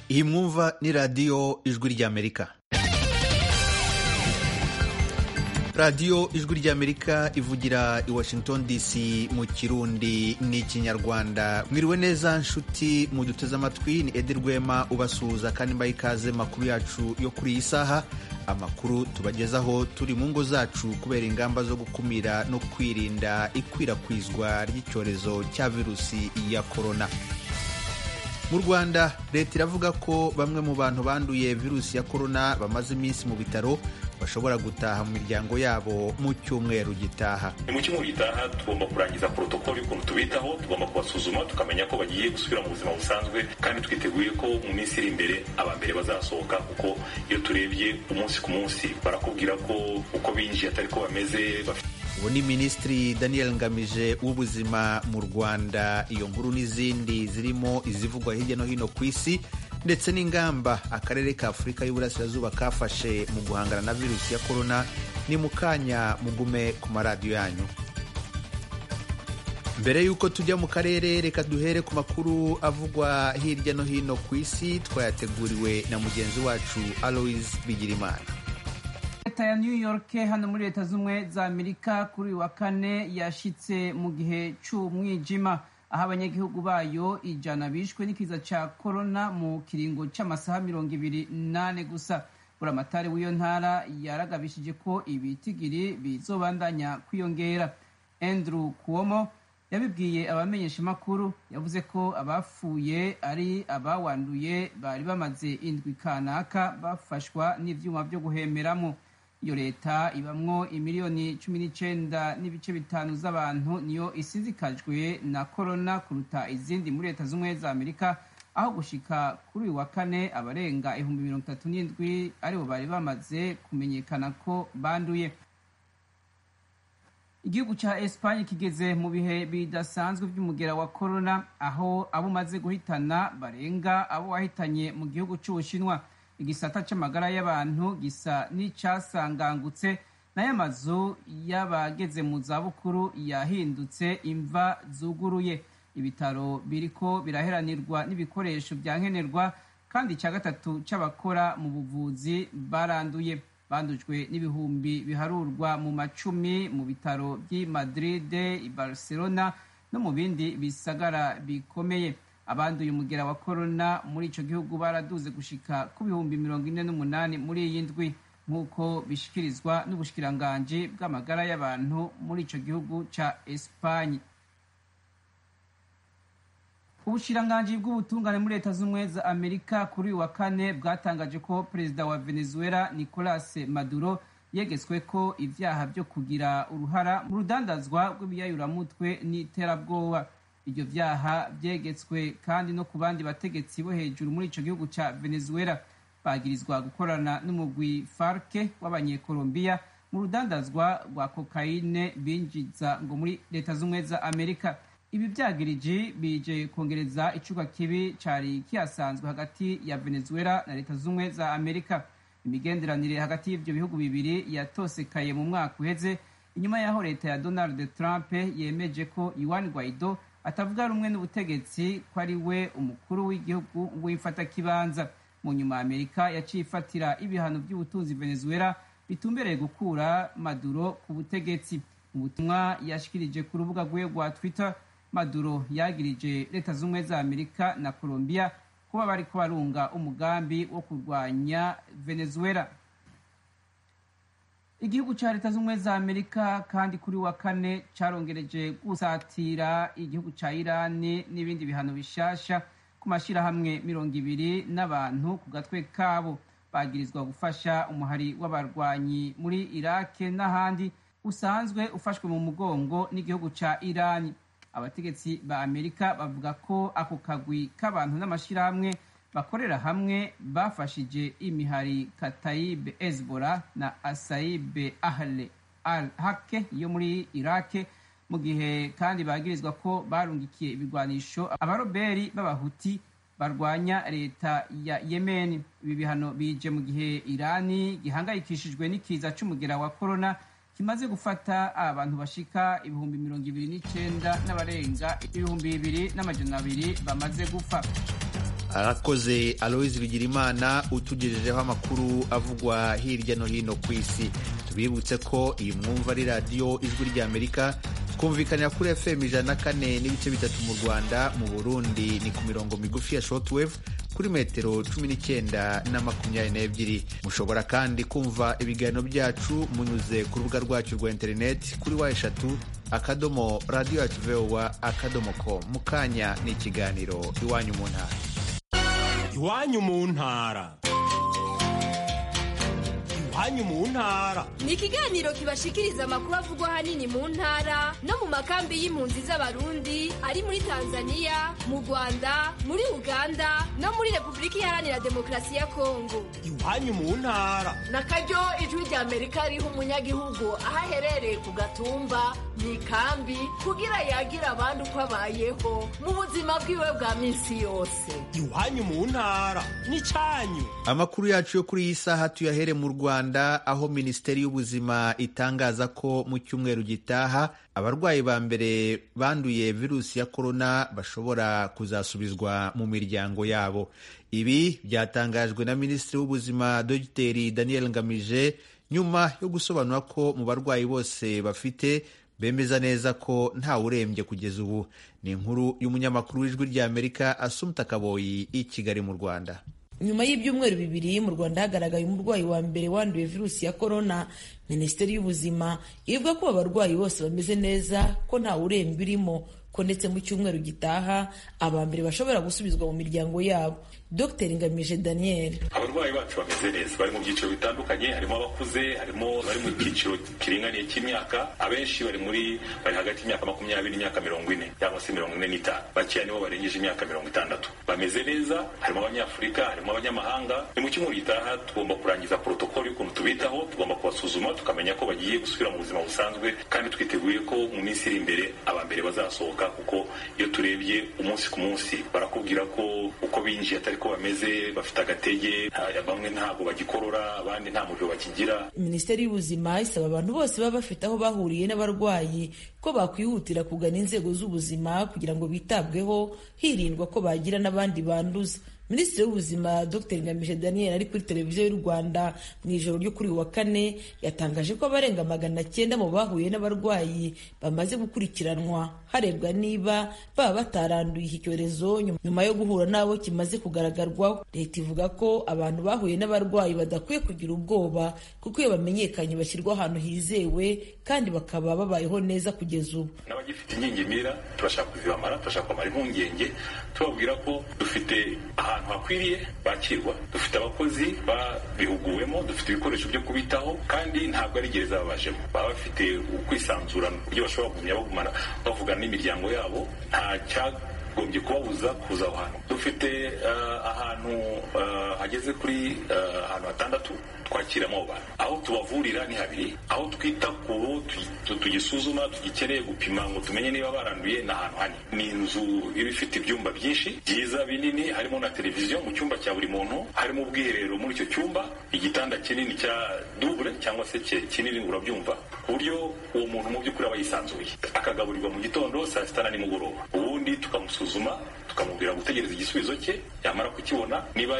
iyi mwumva ni radiyo ijwi ry'amerika radiyo ijwi ry'amerika ivugira i washington dc mu kirundi n'ikinyarwanda mwiriwe neza nshuti muduteze amatwi ni edi rwema ubasuhuza kandi mbaye ikaze makuru yacu yo kuri iyi saha amakuru tubagezaho turi mu ngo zacu kubera ingamba zo gukumira no kwirinda ikwirakwizwa ry'icyorezo cya virusi ya korona mu rwanda leta iravuga ko bamwe mu bantu banduye virusi ya korona bamaze iminsi mu bitaro bashobora gutaha mu miryango yabo mu cyumweru gitaha mu cyumweru gitaha tugomba kurangiza porotokoli y'ukuntu tubitaho tugomba kubasuzuma tukamenya ko bagiye gusubira mu buzima busanzwe kandi twiteguye ko mu minsi iri imbere aba mbere bazasohoka kuko iyo turebye umunsi ku munsi barakubwira ko uko binjiye atari ko bameze ubu ni minisitiri daniel ngamije w'ubuzima mu rwanda iyo nkuru n'izindi zirimo izivugwa hirya no hino ku isi ndetse n'ingamba akarere ka afurika y'uburasirazuba kafashe mu guhangana na virusi ya korona ni mu kanya mugume ku maradiyo yanyu mbere y'uko tujya mu karere reka duhere ku makuru avugwa hirya no hino ku isi twayateguriwe na mugenzi wacu aloise bigirimana leta ya new york hano muri leta z'ubumwe za amerika kuri uyu wa kane yashyitse mu gihe cy'umwijima aho abanyagihugu bayo ijana bishwe n'ikiza cya korona mu kiringo cy'amasaha mirongo ibiri n'ane gusa buramatari w'iyo ntara yaragabishije ko ibitigiri bizobandanya kwiyongera andrew kuomo yabibwiye abamenyeshamakuru yavuze ko abapfuye ari abawanduye bari bamaze indwi kanaka bafashwa n'ibyuma byo guhemeramo iyo leta ibamwo imiliyoni cumi n'icyenda n'ibice bitanu z'abantu niyo isizikajwe na korona kuruta izindi muri leta z'ubumwe za amerika aho gushika kuri uyu wa kane abarenga ibihumbi mirongo itatu n'indwi aribo bari bamaze kumenyekana ko banduye igihugu cya esipanye kigeze mu bihe bidasanzwe by'umugera wa korona aho abo umaze guhitana barenga abo wahitanye mu gihugu cy'ubushinwa igisata cy'amagara y'abantu gisa n'icyasangangutse nayo amazu y'abageze mu zabukuru yahindutse imva zuguruye ibitaro biriko biraheranirwa n'ibikoresho bya nkenerwa kandi icya gatatu cy'abakora mu buvuzi baranduye bandujwe n'ibihumbi biharurwa mu macumi mu bitaro by'i Madride i Barcelona no mu bindi bisagara bikomeye abanduye umugera wa korona muri icyo gihugu baraduze gushika ku bihumbi mirongo ine n'umunani muri iyi ndwi nk'uko bishikirizwa n'ubushikiranganje bw'amagara y'abantu muri icyo gihugu cya esipanye ubushiranganje bw'ubutungane muri leta z'ubumwe za amerika kuri uyu wa kane bwatangaje ko perezida wa venezuela nicolas maduro yegetswe ko ibyaha byo kugira uruhara mu rudandazwa rw'ibiyayuramutwe n'iterabwoba ibyo byaha byegetswe kandi no ku bandi bategetsi bo hejuru muri icyo gihugu cya venezuela bagirizwa gukorana n'umugwi farke w'abanyekolombiya mu rudandazwa rwa kokayine binjiza ngo muri leta z'ubumwe za amerika ibi byagiriji bije kongereza icuka kibi cyari kihasanzwe hagati ya venezuela na leta z'ubumwe za amerika imigenderanire hagati y'ibyo bihugu bibiri yatosekaye mu mwaka uheze inyuma y'aho leta ya donald trump yemeje ko iwan guaido atavuga rumwe n'ubutegetsi ko ari we umukuru w'igihugu w'imfatakibanza mu nyuma amerika yaciye ifatira ibihano by'ubutunzi venezuela bitumbereye gukura maduro ku butegetsi mu butumwa yashikirije ku rubuga rwe rwa twitter maduro yagirije leta z'ubumwe za amerika na colombia kuba bari kubarunga umugambi wo kurwanya venezuela igihugu cya leta z'ubumwe za amerika kandi kuri wa kane cyarongereje gusatira igihugu cya irani n'ibindi bihano bishasha ku mashyirahamwe mirongo ibiri n'abantu ku gatwe kabo bagirizwa gufasha umuhari w'abarwanyi muri irake n'ahandi usanzwe ufashwe mu mugongo n'igihugu cya irani abategetsi ba amerika bavuga ko ako kagwi k'abantu n'amashyirahamwe bakorera hamwe bafashije imihari katayibe ezbora na asayibe ahle al hake yo muri irake mu gihe kandi bagirizwa ko barungikiye ibigwanisho abaroberi b'abahuti barwanya leta ya yemen ibi bihano bije mu gihe irani gihangayikishijwe n'ikiza cy'umugera wa korona kimaze gufata abantu bashika ibihumbi mirongo ibiri n'icyenda n'abarenga ibihumbi bibiri n'amajana abiri bamaze gupfa arakoze aloyizi rugirimana utugejejeho amakuru avugwa hirya no hino ku isi tubibutse ko iyi mwumva ari radiyo ijwi ry'amerika twumvikanira kuri fm ijana na kane n'ibice bitatu mu rwanda mu burundi ni ku mirongo migufi ya shortwave kuri metero cumi n'icyenda na makumyabiri n'ebyiri mushobora kandi kumva ibiganiro byacu munyuze ku rubuga rwacu rwa interineti kuri wa eshatu akadomo radiyo yacu vowa akadomo ko mu kanya ni ikiganiro iwanyu mu ntara iwanyu mu ntara iwanyu mu ntara ni ikiganiro kibashikiriza amakuru avugwa ahanini mu ntara no mu makambi y'impunzi z'abarundi ari muri tanzania mu rwanda muri uganda no muri repubulika iharanira demokarasi ya kongo iwanyu mu ntara na karyo ijwi rya amerika riha umunyagihugu aho aherereye ku gatumba mu ikambi kugira yagira abandi uko abayeho mu buzima bwiwe bwa minsi yose iwanyu mu ntara n'icyanyu amakuru yacu yo kuri iyi saha tuyahere mu rwanda aho minisiteri y'ubuzima itangaza ko mu cyumweru gitaha abarwayi ba mbere banduye virusi ya korona bashobora kuzasubizwa mu miryango yabo ibi byatangajwe na minisitiri w'ubuzima dogiteri daniel ngamije nyuma yo gusobanura ko mu barwayi bose bafite bemeza neza ko ntawe urembye kugeza ubu ni inkuru y'umunyamakuru w'ijwi ry'amerika asumta kaboyi i kigali mu rwanda nyuma y'ibyumweru bibiri mu rwanda hagaragaye umurwayi wa mbere wanduye virusi ya korona minisiteri y'ubuzima ivuga ko abarwayi bose bameze neza ko ntawe urembye urimo ko ndetse mu cyumweru gitaha aba mbere bashobora gusubizwa mu miryango yabo dr ngamije daniel abarwayi bacu bameze neza bari mu byiciro bitandukanye harimo abakuze harimo bari mu cyiciro kiringaniye cy'imyaka abenshi bari muri bari hagati y'imyaka makumyabiri n'imyaka mirongo ine cyangwa se mirongo ine n'itanu bakeya nibo barengeje imyaka mirongo itandatu bameze neza harimo abanyafurika harimo abanyamahanga ni mu cyumweru gitaha tugomba kurangiza porotokoli y'ukuntu tubitaho tugomba kubasuzuma tukamenya ko bagiye gusubira mu buzima busanzwe kandi twiteguye ko mu minsi iri imbere aba mbere bazasohoka kuko iyo turebye umunsi ku munsi barakubwira ko uko binjiye atari ko bameze bafite agatege bamwe ntabwo bagikorora abandi nta muriro bakigira minisiteri y'ubuzima isaba abantu bose baba bafite aho bahuriye n'abarwayi ko bakwihutira kugana inzego z'ubuzima kugira ngo bitabweho hirindwa ko bagira n'abandi banduza minisitiri w'ubuzima dr ngamije daniel ari kuri televiziyo y'u rwanda mu ijoro ryo kuri wa kane yatangaje ko abarenga magana cyenda mu bahuye n'abarwayi bamaze gukurikiranwa harebwa niba baba bataranduye iki cyorezo nyuma yo guhura n'abo kimaze kugaragarwaho leta ivuga ko abantu bahuye n'abarwayi badakwiye kugira ubwoba kuko iyo bamenyekanye bashyirwa ahantu hizewe kandi bakaba babayeho neza kugeza ubu n'abagifite inkingi turashaka kuzibamara turashaka kumara impungenge tubabwira ko dufite aha ahantu hakwiriye bakirwa dufite abakozi babihuguwemo dufite ibikoresho byo kubitaho kandi ntabwo ari gereza babajemo baba bafite ukwisanzura ku buryo bashobora kugumya bagumana bavugana n'imiryango yabo nta cyagombye kubabuza kuza aho hantu dufite ahantu hageze kuri ahantu hatandatu twakiramo abo bantu aho tubavurira ni habiri aho twita ku bo tugisuzuma tugikeneye gupima ngo tumenye niba baranduye ni ahantu hane ni inzu iba ifite ibyumba byinshi byiza binini harimo na televiziyo mu cyumba cya buri muntu harimo ubwiherero muri icyo cyumba igitanda kinini cya dubure cyangwa se kinini urabyumva ku buryo uwo muntu mu by'ukuri aba yisanzuye akagaburirwa mu gitondo saa sita na nimugoroba ubundi tukamusuzuma tukamubwira gutegereza igisubizo cye yamara kukibona niba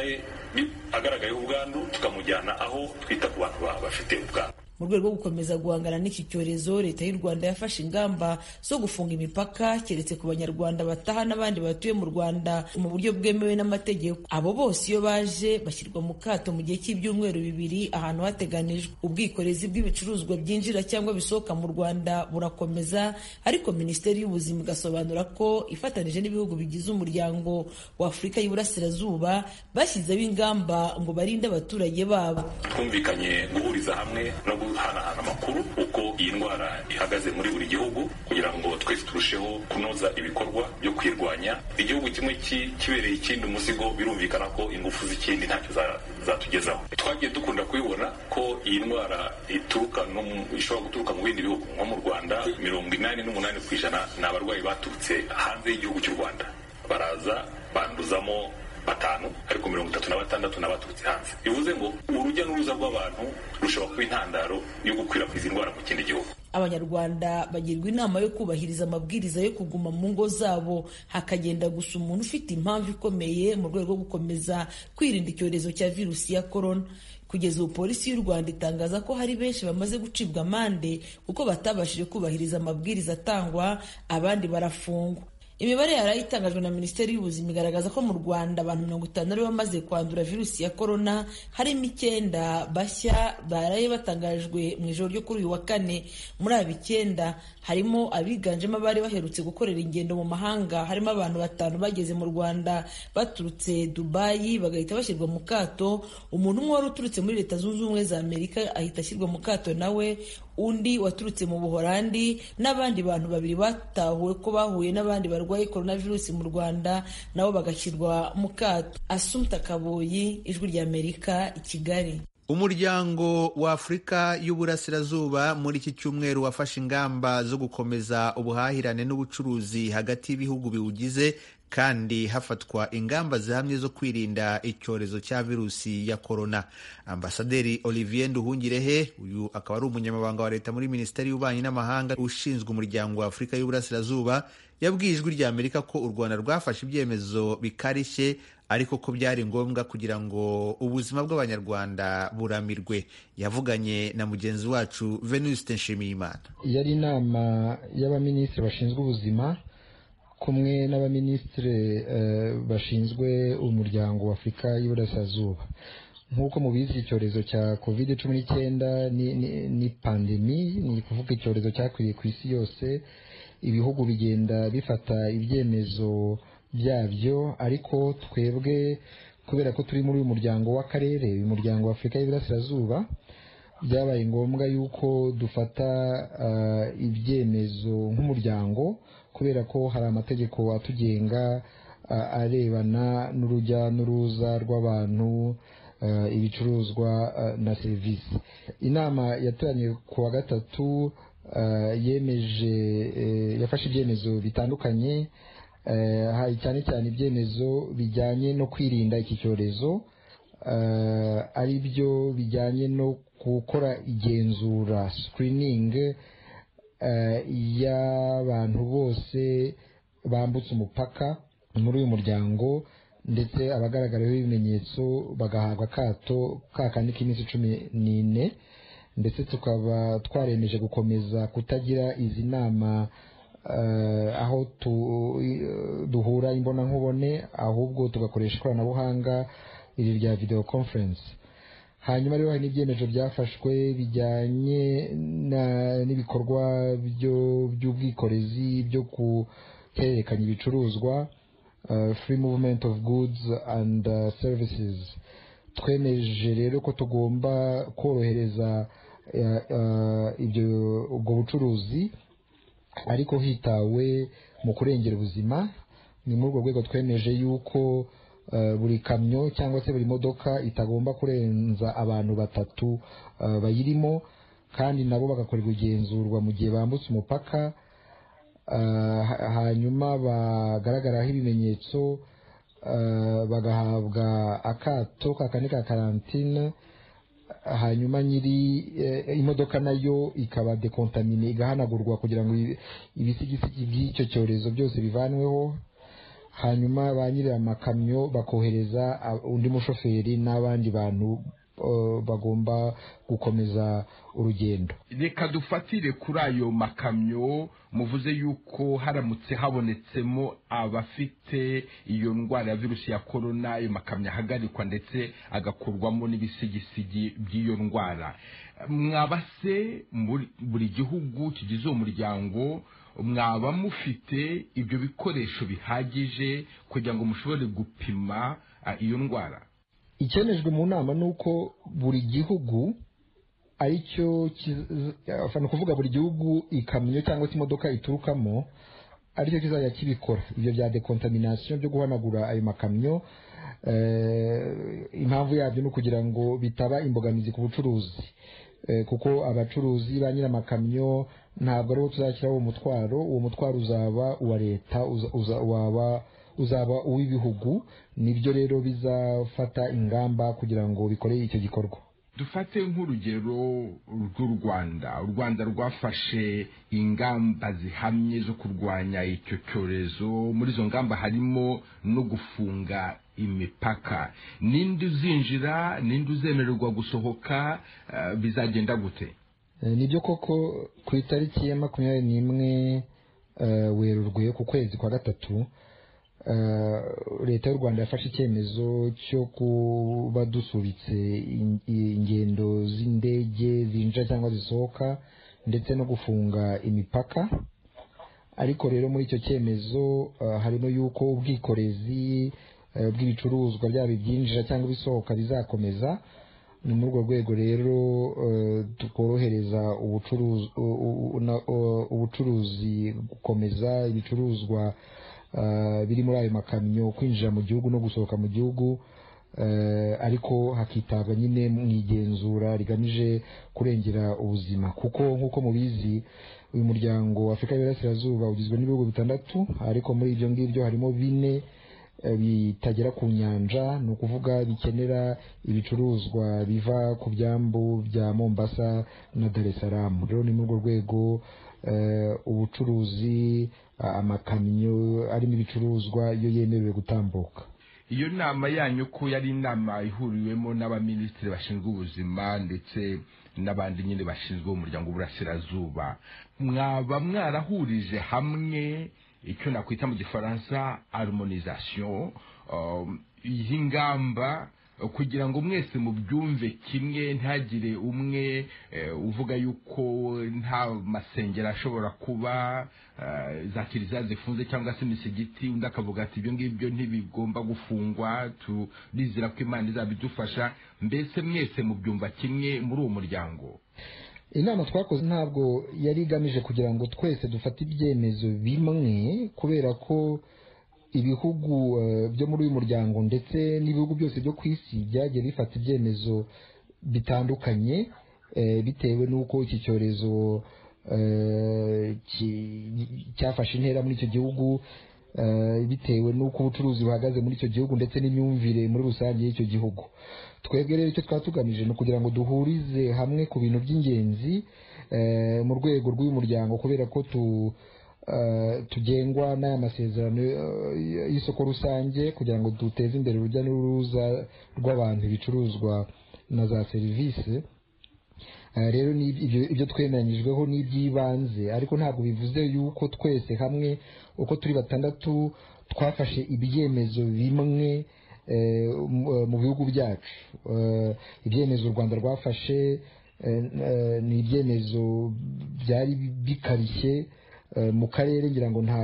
agaragayeho ubwandu tukamujyana aho twita ku bantu bafite ubwandu mu rwego rwo gukomeza guhangana n'iki cyorezo leta y'u rwanda yafashe ingamba zo gufunga imipaka keretse ku banyarwanda bataha n'abandi batuye mu rwanda mu buryo bwemewe n'amategeko abo bose iyo baje bashyirwa mu kato mu gihe cy'ibyumweru bibiri ahantu hateganijwe ubwikorezi bw'ibicuruzwa byinjira cyangwa bisohoka mu rwanda burakomeza ariko minisiteri y'ubuzima igasobanura ko ifatanyije n'ibihugu bigize umuryango w'afurika y'uburasirazuba bashyizeho ingamba ngo barinde abaturage babo twumvikanye guhuriza hamwe no guhanahana amakuru uko iyi ndwara ihagaze muri buri gihugu kugira ngo twese turusheho kunoza ibikorwa byo kwirwanya igihugu kimwe kibereye ikindi umuzigo birumvikana ko ingufu z'ikindi ntacyo zatugezaho twagiye dukunda kubibona ko iyi ndwara ituruka ishobora guturuka mu bindi bihugu nko mu rwanda mirongo inani n'umunani ku ijana ni abarwayi baturutse hanze y'igihugu cy'u rwanda baraza banduzamo batanu ariko mirongo itatu na batandatu n'abaturutse hanze bivuze ngo urujya n'uruza rw'abantu rushobora kuba intandaro yo gukwirakwiza indwara mu kindi gihugu abanyarwanda bagirwa inama yo kubahiriza amabwiriza yo kuguma mu ngo zabo hakagenda gusa umuntu ufite impamvu ikomeye mu rwego rwo gukomeza kwirinda icyorezo cya virusi ya korona kugeza ubu polisi y'u rwanda itangaza ko hari benshi bamaze gucibwa amande kuko batabashije kubahiriza amabwiriza atangwa abandi barafungwa imibare yari itangajwe na minisiteri y'ubuzima igaragaza ko mu rwanda abantu mirongo itanu aribo bamaze kwandura virusi ya korona harimo icyenda bashya baraye batangajwe mu ijoro ryo kuri uyu wa kane muri aba icyenda harimo abiganjemo abari baherutse gukorera ingendo mu mahanga harimo abantu batanu bageze mu rwanda baturutse dubayi bagahita bashyirwa mu kato umuntu umwe wari uturutse muri leta zunze ubumwe za amerika ahita ashyirwa mu kato nawe undi waturutse mu buhorandi n'abandi bantu babiri batahuwe ko bahuye n'abandi barwaye coronavirus mu rwanda nabo bagashyirwa mu kato asumta kaboyi ijwi ry'amerika i kigali umuryango wa afurika y'uburasirazuba muri iki cyumweru wafashe ingamba zo gukomeza ubuhahirane n'ubucuruzi hagati y'ibihugu biwugize kandi hafatwa ingamba zihamye zo kwirinda icyorezo cya virusi ya korona ambasaderi olivier nduhungirehe uyu akaba ari umunyamabanga wa leta muri minisiteri y'ububanyi n'amahanga ushinzwe umuryango wa afurika y'uburasirazuba yabwiye ijwi rya amerika ko u rwanda rwafashe ibyemezo bikarishye ariko ko byari ngombwa kugira ngo ubuzima bw'abanyarwanda buramirwe yavuganye na mugenzi wacu venuste nshimiyimana yari inama y'abaminisitiri bashinzwe ubuzima kumwe n'abaminisitiri bashinzwe umuryango wa afurika y'iburasirazuba nk'uko mubizi icyorezo cya covid cumi n'icyenda ni pandemi ni ukuvuga icyorezo cyakwiriye ku isi yose ibihugu bigenda bifata ibyemezo byabyo ariko twebwe kubera ko turi muri uyu muryango w'akarere uyu muryango wa afurika y'iburasirazuba byabaye ngombwa yuko dufata ibyemezo nk'umuryango kubera ko hari amategeko atugenga arebana n'urujya n'uruza rw'abantu ibicuruzwa na serivisi inama yateraniye ku wa gatatu yemeje yafashe ibyemezo bitandukanye cyane cyane ibyemezo bijyanye no kwirinda iki cyorezo ari byo bijyanye no gukora igenzura sikiriningi y'abantu bose bambutse umupaka muri uyu muryango ndetse abagaragaraho ibimenyetso bagahabwa akato kandi k'iminsi cumi n'ine ndetse tukaba twaremeje gukomeza kutagira izi nama aho duhura imbonankubone ahubwo tugakoresha ikoranabuhanga iri rya videwo konferensi hanyuma rero hari n'ibyemezo byafashwe bijyanye n'ibikorwa by'ubwikorezi byo guhererekanya ibicuruzwa free movement of goods and services twemeje rero ko tugomba korohereza ubwo bucuruzi ariko hitawe mu kurengera ubuzima ni muri urwo rwego twemeje yuko buri kamyo cyangwa se buri modoka itagomba kurenza abantu batatu bayirimo kandi nabo bagakorerwa igenzurwa mu gihe bambutse umupaka hanyuma bagaragaraho ibimenyetso bagahabwa akato ka kane ka karantine hanyuma nyiri imodoka nayo ikaba dekontamine igahanagurwa kugira ngo ibisigisigi by'icyo cyorezo byose bivanweho hanyuma ba nyiri amakamyo bakohereza undi mushoferi n'abandi bantu bagomba gukomeza urugendo reka dufatire kuri ayo makamyo muvuze yuko haramutse habonetsemo abafite iyo ndwara ya virusi ya korona ayo makamyo ahagarikwa ndetse agakurwamo n'ibisigisigi by'iyo ndwara mwabase buri gihugu kigize uwo muryango mwaba mufite ibyo bikoresho bihagije kugira ngo mushobore gupima iyo ndwara icyemejwe mu nama ni uko buri gihugu ari cyo ni ukuvuga buri gihugu ikamyo cyangwa se imodoka iturukamo aricyo kizajya kibikora ibyo bya dekontaminasiyo byo guhanagura ayo makamyo impamvu yabyo ni ukugira ngo bitaba imbogamizi ku bucuruzi kuko abacuruzi ba nyir'amakamyo ntabwo ariwo tuzashyiraho umutwaro uwo mutwaro uzaba uwa leta uzaba uw'ibihugu nibyo rero bizafata ingamba kugira ngo bikore icyo gikorwa dufate nk'urugero rw'u rwanda u rwanda rwafashe ingamba zihamye zo kurwanya icyo cyorezo muri izo ngamba harimo no gufunga imipaka ninde uzinjira ninde uzemererwa gusohoka eh, bizagenda gute nibyo koko ku itariki ya makumyabiri n'imwe eh, werurwe ku kwezi kwa gatatu eh, leta y'u rwanda yafashe icyemezo cyo kuba dusubitse in- ingendo z'indege zinjira cyangwa zisohoka ndetse no gufunga imipaka ariko rero muri icyo cyemezo eh, harimo yuko ubwikorezi eh, bw'ibicuruzwa byaba ibyinjira cyangwa ibisohoka bizakomeza ni muri urwo rwego rero eh, tworohereza ubucuruzi u- u- u- na- u- ubucuruzi gukomeza ibicuruzwa eh, biri muri ayo makamyo kwinjira mu gihugu no gusohoka mu gihugu eh, ariko hakitabwa nyine mu igenzura rigamije kurengera ubuzima kuko nk'uko mubizi uyu muryango wa afurika y'iburasirazuba ugizwe n'ibihugu bitandatu ariko muri ibyo ngibyo harimo bine eh, bitagera ku nyanja ni ukuvuga bikenera ibicuruzwa biva ku byambu bya mombasa na dar es salaam rero ni muri urwo rwego eh, ubucuruzi ah, amakamyo arimo ibicuruzwa iyo yemerewe gutambuka iyo nama yanyu ko yari inama ihuriwemo n'abaminisitiri bashinzwe ubuzima ndetse n'abandi nyine bashinzwe umuryango w'uburasirazuba mwaba mwarahurije hamwe icyo nakwita mu gifaransa harmonisation um, y'ingamba kugira ngo mwese mubyumve kimwe ntagire umwe eh, uvuga yuko nta masengero ashobora kuba eh, za kiliziya zifunze cyangwa se imisigiti undi akavuga ati ibyo ngibyo ntibigomba gufungwa turizera ko imana izabidufasha mbese mwese mubyumva kimwe muri uwo muryango inama twakoze ntabwo yari igamije kugira ngo twese dufate ibyemezo bimwe kubera ko ibihugu eh, byo muri uyu muryango ndetse n'ibihugu byose byo ku isi byagiye bifata ibyemezo bitandukanye eh, bitewe n'uko iki cyorezo eh, ki- cyafashe intera muri icyo gihugu eh, bitewe n'uko ubucuruzi buhagaze muri icyo gihugu ndetse n'imyumvire muri rusange y'icyo gihugu twebwe rero icyo twaba tugamije ni ukugira ngo duhurize hamwe ku bintu by'ingenzi eh, mu rwego rw'uyu muryango kubera ko tu eh, tugengwa n'aya masezerano eh, y'isoko rusange kugira ngo duteze imbere urujya n'uruza rw'abantu ibicuruzwa na za serivisi Eh, rero ni ibyo- ibyo twemeranyijweho ni iby'ibanze ariko ntabwo bivuze yuko twese hamwe uko turi batandatu twafashe ibyemezo bimwe eh, mu- eh, mu bihugu byacu Eh, ibyemezo u rwanda rwafashe eh, eh, ni ibyemezo byari bikarishye eh, mu karere ngira ngo nta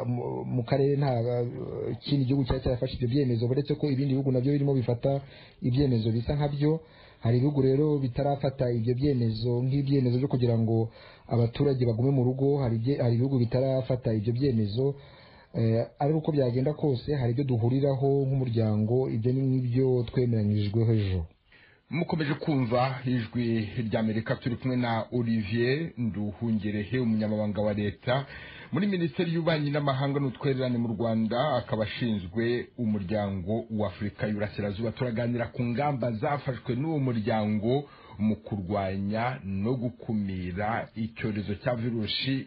mu- mu karere nta eh, kindi gihugu cyari cyarafashe ibyo byemezo uretse ko ibindi bihugu nabyo birimo bifata ibyemezo bisa nkabyo hari ibihugu rero bitarafata ibyo byemezo nk'ibyemezo byo kugira ngo abaturage bagume mu rugo hari ibye- hari ibihugu bitarafata ibyo byemezo Eh, ariko uko byagenda kose hari ibyo duhuriraho nk'umuryango ibyo ni nk'ibyo twemeranyijweho ejo mukomeje kumva ijwi ry'amerika turi kumwe na olivier nduhungerehe umunyamabanga wa leta muri minisiteri y'ububanyi n'amahanga n'utwererane mu rwanda akaba ashinzwe umuryango w'afurika y'uburasirazuba turaganira ku ngamba zafashwe n'uwo muryango mu kurwanya no gukumira icyorezo cya virusi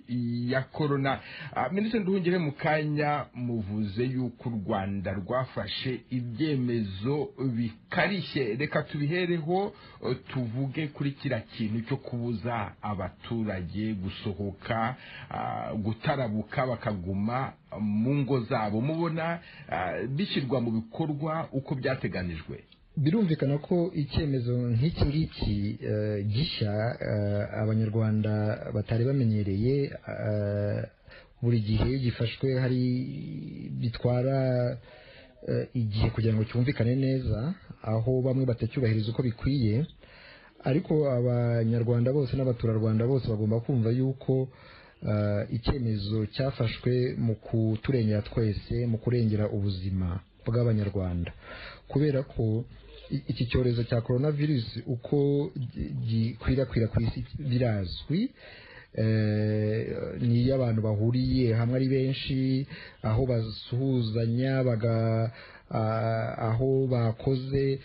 ya korona Ah, minisitiri nduhungerehe mu kanya muvuze yuko u rwanda rwafashe ibyemezo bikarishye reka tubihereho eh, tuvuge kuri kiriya kintu cyo kubuza abaturage gusohoka ah, gutarabuka bakaguma mu ngo zabo mubona ah, bishyirwa mu bikorwa uko byateganijwe birumvikana ko icyemezo nk'iki ngiki eh, gishya eh, abanyarwanda batari bamenyereye eh, buri gihe gifashwe hari bitwara eh, igihe kugira ngo cyumvikane neza aho bamwe batacyubahiriza uko bikwiye ariko abanyarwanda bose n'abaturarwanda bose bagomba kumva yuko eh, icyemezo cyafashwe mu kuturengera twese mu kurengera ubuzima bw'abanyarwanda kubera ko i- iki cyorezo cya coronavirus uko gi- gikwirakwira ku isi birazwi eh, ni iyo abantu bahuriye hamwe ari benshi aho basuhuzanya baga ah, aho bakoze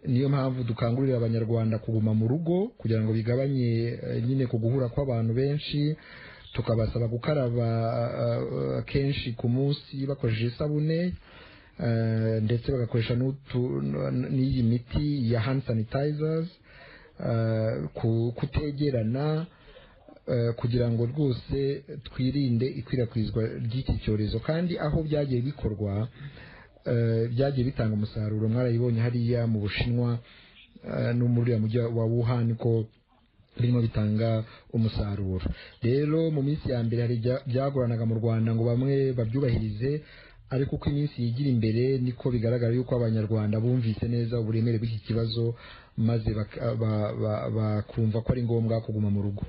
niyo mpamvu dukangurira abanyarwanda kuguma mu rugo kugira ngo bigabanye eh, nyine ku guhura kw'abantu benshi tukabasaba gukaraba eh, eh, kenshi ku munsi bakoresheje isabune eh, ndetse bagakoresha n'utu- n- n'iyi miti ya hand sanitizers eh, ku- kutegerana eh, kugira ngo rwose twirinde ikwirakwizwa ry'iki cyorezo kandi aho byagiye bikorwa eh, byagiye bitanga umusaruro mwarayibonye hariya mu bushinwa eh, no muri uriya mujyi wa wuhan ko birimo bitanga umusaruro rero mu minsi ya mbere hari ibya- byagoranaga mu rwanda ngo bamwe babyubahirize ariko uko iminsi yigira imbere niko bigaragara yuko abanyarwanda bumvise neza uburemere bw'iki kibazo maze baka- ba- ba- bakumva ko ari ngombwa kuguma mu rugo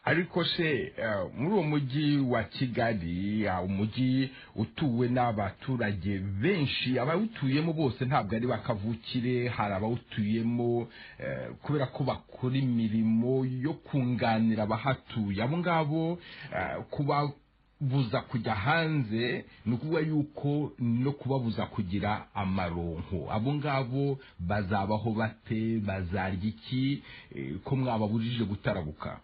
ariko se eh, muri uwo mujyi wa kigali ah, umujyi utuwe n'abaturage benshi abawutuyemo bose ntabwo ari bakavukire hari abawutuyemo eh, kubera ko bakora imirimo yo kunganira abahatuye abo ngabo eh, kubabuza kujya hanze ni ukuvuga yuko no kubabuza kugira amaronko abo ngabo bazabaho bate bazarya iki eh, ko mwababujije gutarabuka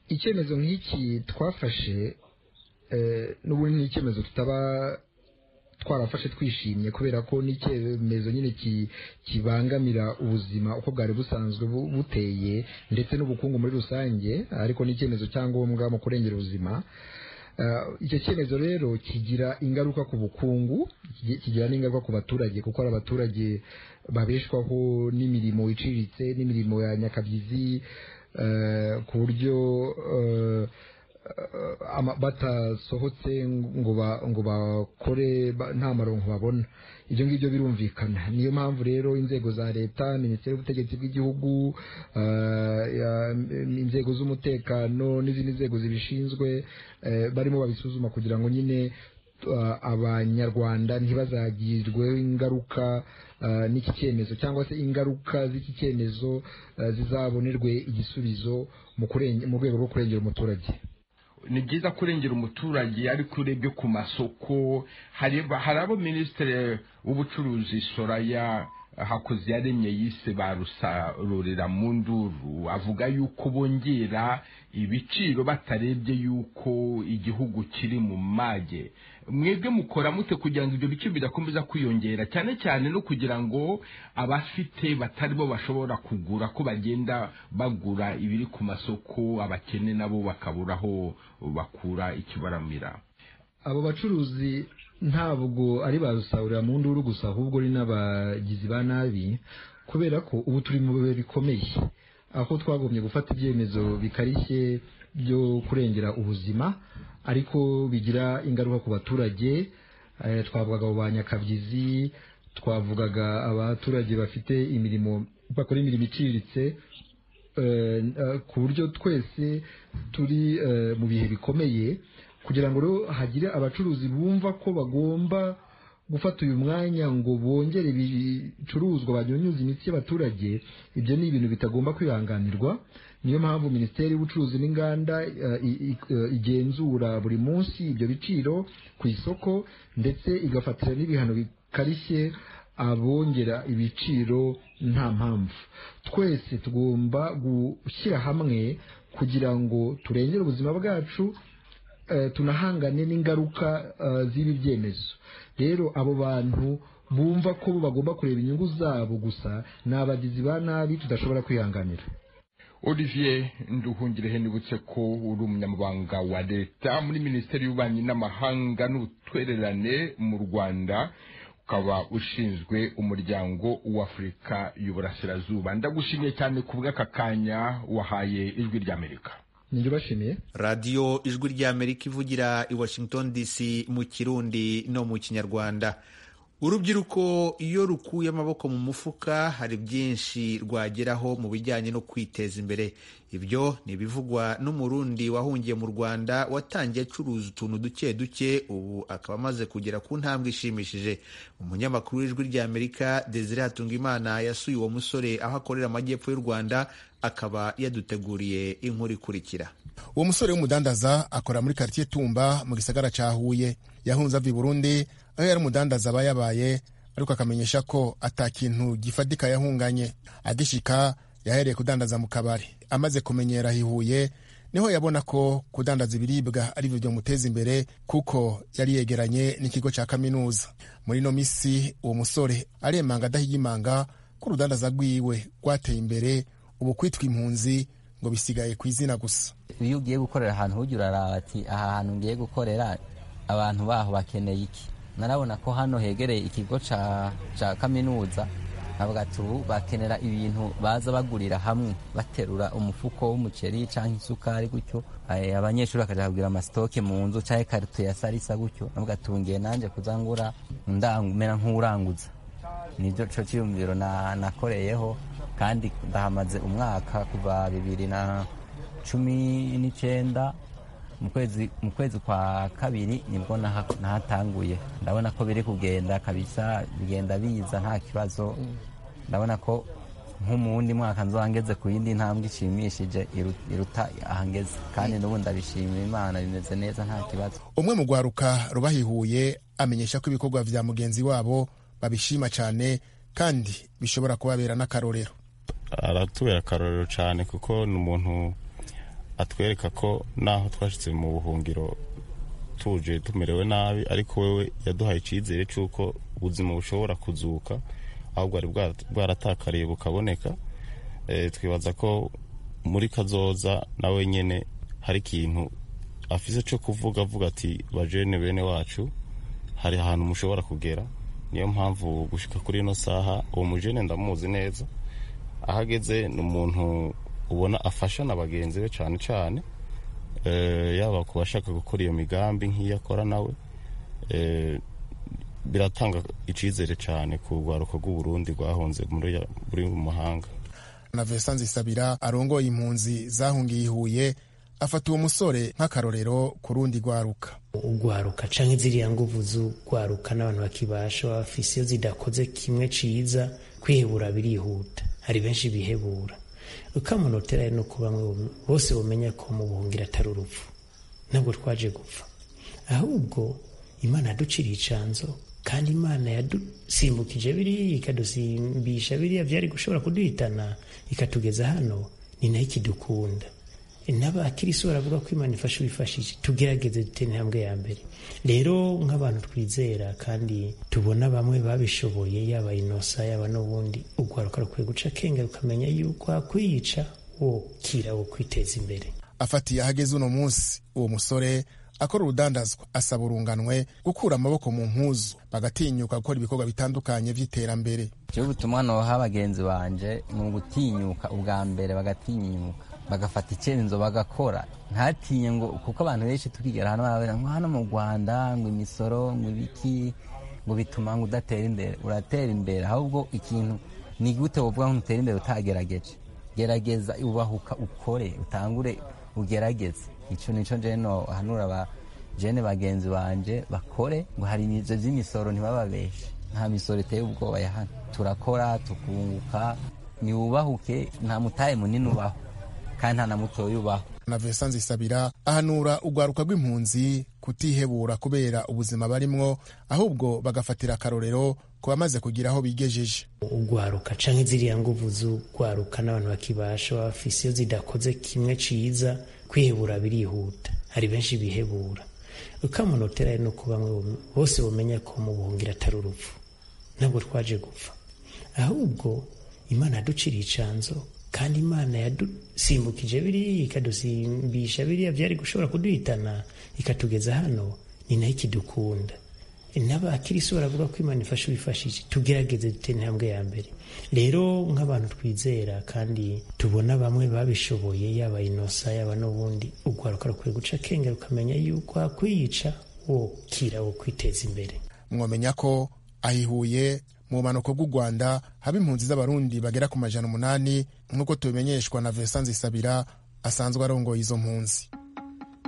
icyemezo nk'iki twafashe eh, n'ubundi ni icyemezo tutaba twarafashe twishimye kubera ko ni icyemezo nyine ki- kibangamira ubuzima uko bwari busanzwe bu- buteye ndetse n'ubukungu muri rusange ariko ni icyemezo cya ngombwa mu kurengera ubuzima Eh, icyo cyemezo rero kigira ingaruka ku bukungu kigi- kigira n'ingaruka ku baturage kuko hari abaturage babeshwaho n'imirimo iciriritse n'imirimo ya nyakabyizi eh, ku buryo eh, eh, ama- batasohotse ngo ba- ngo bakore ba- nta maronko babona ibyo ngibyo birumvikana niyo mpamvu rero inzego za leta minisiteri y'ubutegetsi bw'igihugu eh, ya- m- inzego z'umutekano n'izindi nzego zibishinzwe eh, barimo babisuzuma kugira ngo nyine eh, abanyarwanda ntibazagirweho ingaruka eh, n'iki cyemezo cyangwa se ingaruka z'iki cyemezo eh, zizabonerwe igisubizo mu kurenge- mu rwego rwo kurengera umuturage ni byiza kurengera umuturage ariko urebye ku masoko hari ba- hari abo minisitiri w'ubucuruzi soraya hakoze yaremye yise barusarurira mu nduru avuga yuko bongera ibiciro batarebye yuko igihugu kiri mu mage mwebwe mukora mute kugira ngo ibyo biciro bidakomeza kwiyongera cyane cyane no kugira ngo abafite batari bo bashobora kugura ko bagenda bagura ibiri ku masoko abakene nabo bakabura aho bakura ikibaramira abo bacuruzi ntabwo ari ba rusahurira mu nduru gusa ahubwo ari n'abagizi ba nabi kubera ko ubu turi mu bihe bikomeye aho twagombye gufata ibyemezo bikarishye byo kurengera ubuzima ariko bigira ingaruka ku baturage eh, twavugaga abo ba nyakabyizi twavugaga abaturage bafite imirimo bakora imirimo iciriritse eh, eh, ku buryo twese turi eh, mu bihe bikomeye kugira ngo rero hagire abacuruzi bumva ko bagomba gufata uyu mwanya ngo bongere ibicuruzwa banyunyuze imitsi y'abaturage ibyo ni ibintu bitagomba kwihanganirwa niyo mpamvu minisiteri y'ubucuruzi n'inganda eh, i- i- eh, igenzura buri munsi ibyo biciro ku isoko ndetse igafatira n'ibihano bikarishye abongera ibiciro nta mpamvu twese tugomba gushyira hamwe kugira ngo turengere ubuzima bwacu eh, tunahangane n'ingaruka eh, z'ibi byemezo rero abo bantu bumva ko bo bagomba kureba inyungu zabo gusa ni abagizi ba nabi tudashobora kwihanganira olivier nduhungirehe nibutse ko uri umunyamabanga wa leta muri minisiteri y'ububanyi n'amahanga n'ubutwererane mu rwanda ukaba ushinzwe umuryango w'afurika y'uburasirazuba ndagushimiye cyane ku bw'aka kanya wahaye ijwi ry'amerika nibyo bashimiye radiyo ijwi ry'amerika ivugira i washington dc mu kirundi no mu kinyarwanda urubyiruko iyo rukuye amaboko mu mufuka hari byinshi rwageraho mu bijyanye no kwiteza imbere ibyo ni ibivugwa n'umurundi wahungiye mu rwanda watangiye acuruza utuntu duke duke ubu akaba amaze kugera ku ntambwe ishimishije umunyamakuru w'ijwi ry'amerika desire hatungimana yasuye uwo musore aho akorera amajyepfo y'u rwanda akaba yaduteguriye inkuru ikurikira uwo musore w'umudandaza akora muri karitsiye tumba mu gisagara cya huye yahunze ava i burundi aho yari umudandaza aba yabaye ariko akamenyesha ko ata kintu gifatika yahunganye agishika yahereye kudandaza mu kabari amaze kumenyera aho i Huye niho yabona ko kudandaza ibiribwa ari byo byamuteza imbere kuko yari yegeranye n'ikigo cya kaminuza muri ino minsi uwo musore aremanga adahigimanga ko urudandaza rwiwe rwateye imbere ubu kwitwa impunzi ngo bisigaye ku izina gusa iyo ugiye gukorera ahantu ujya uraraba ati aha hantu ngiye gukorera abantu baho bakeneye iki narabona ko hano hegereye ikigo ca- ca kaminuza avuga ati ubu bakenera ibintu baza bagurira hamwe baterura umufuko w'umuceri cyangwa isukari gutyo Eh, abanyeshuri bakajya kugura amasitoke mu nzu cyangwa ikarito ya sarisa gutyo avuga ati ubu ngiye nanjye kuzangura mera nk'uranguza nibyo cyo cyiyumviro na- nakoreyeho kandi ndahamaze umwaka kuva bibiri na cumi n'icyenda mu kwezi mu kwezi kwa kabiri nibwo naha- nahatanguye ndabona ko biri kugenda kabisa bigenda biza nta kibazo ndabona ko nko mu wundi mwaka nzaba ngeze ku yindi ntambwe ishimishije iru- iruta ahangeze kandi n'ubu ndabishimira imana bimeze neza nta kibazo umwe mu rwaruka rubahihuye amenyesha ko ibikorwa vya mugenzi wabo babishima cyane kandi bishobora kubabera n'akarorero aratubera akarorero cyane kuko ni umuntu atwereka ko naho twashyitse mu buhungiro tuje tumerewe nabi ariko wewe yaduhaye icyizere cy'uko ubuzima bushobora kuzuka aho bwari bwa- bwaratakariye bukaboneka Eh, twibaza ko muri kazoza na wenyine hari ikintu afise cyo kuvuga avuga ati bajene bene wacu hari ahantu mushobora kugera niyo mpamvu gushika kuri ino saha uwo mujene ndamuzi neza aho ageze ni umuntu ubona afasha na bagenzi be cyane cyane Eh, yaba ku bashaka gukora iyo migambi nk'iyo akora nawe Eh, biratanga icyizere cyane ku rwaruka rw'uburundi rwahunze muri muri mu mahanga na Vincent Zisabira arongoye impunzi zahungiye i Huye afata uwo musore nk'akarorero ku rundi rwaruka ugwaruka canke ziriya nguvu z'ugwaruka n'abantu bakibasha baba bafise iyo zidakoze kimwe ciza kwihebura birihuta hari benshi bihebura ukamunotera ari no ku bamwe bom- bose bamenya ko mu buhungiro atari urupfu ntabwo twaje gupfa ahubwo imana yaduciriye icanzo kandi imana yadusimbukije biriya ikadusimbisha biriya byari gushobora kuduhitana ikatugeza hano ni nayo ikidukunda n'abakirisi baravuga ko imana ifasha ubifashije tugerageze dutera intambwe ya mbere rero nk'abantu twizera kandi tubona bamwe babishoboye yaba inosa yaba n'ubundi urwaruka rukwiye guca akenge rukamenya yuko hakwiyica wokira wo kwiteza imbere afatiye ahageze uno munsi uwo musore akora urudandazwa asaba urunganwe gukura amaboko mu mpuzu bagatinyuka gukora ibikorwa bitandukanye by'iterambere Jewe ubutumwa noha bagenzi banje ni ugutinyuka ubwa mbere bagatinyuka bagafata icyemezo bagakora ntatinye ngo kuko abantu benshi tukigera hano barabera ngo hano mu rwanda ngo imisoro ngo ibiki ngo bituma ngo udatera imbere uratera imbere ahubwo ikintu ni gute wovuga ngo utera imbere utagerageje gerageza ubahuka ukore utangure ugerageze icyo nicyo njyewe nohanura ba- jene bagenzi banje bakore ngo hari ibyo by'imisoro ntibababeshe nta misoro iteye ubwoba ya hano turakora tukunguka niwubahuke nta mutahe munini ubaho kandi nta na mutoya ubaho na Vincent Zisabira ahanura urwaruka rw'impunzi kutihebura kubera ubuzima barimwo ahubwo bagafatira akarorero ku bamaze kugira aho bigejeje ugwaruka canke ziriya nguvu z'ugwaruka n'abantu bakibasha baba bafise iyo zidakoze kimwe ciza kwihebura birihuta hari benshi bihebura ukamunotera ari no ku bamwe bom- bose bamenya ko mu buhungiro atari urupfu ntabwo twaje gupfa ahubwo imana yaduciriye icanzo kandi imana yadusimbukije biriya ikadusimbisha biriya byari gushobora kuduhitana ikatugeza hano ni nayo ikidukunda n'abakirisi baravuga ko imana ifasha ubifashije tugerageze dutera intambwe ya mbere rero nk'abantu twizera kandi tubona bamwe babishoboye yaba inosa yaba n'ubundi urwaruka rukwiye guca akenge rukamenya yuko hakwiyica wokira wo kwiteza imbere mwamenya ko ahihuye mu bumanuko bw'u rwanda haba impunzi z'abarundi bagera ku majana umunani nk'uko tubimenyeshwa na Vincent Zisabira asanzwe arongoye izo mpunzi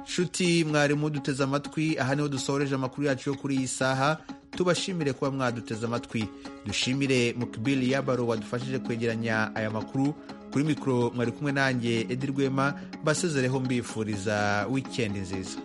nshuti mwarimu duteze amatwi aha niho dusoreje amakuru yacu yo kuri iyi saha tubashimire kuba mwaduteze amatwi dushimire mukibili yabaro wadufashije kwegeranya aya makuru kuri mikoro mwari kumwe nanjye edi rwema mbasezereho mbifuriza wikendi nziza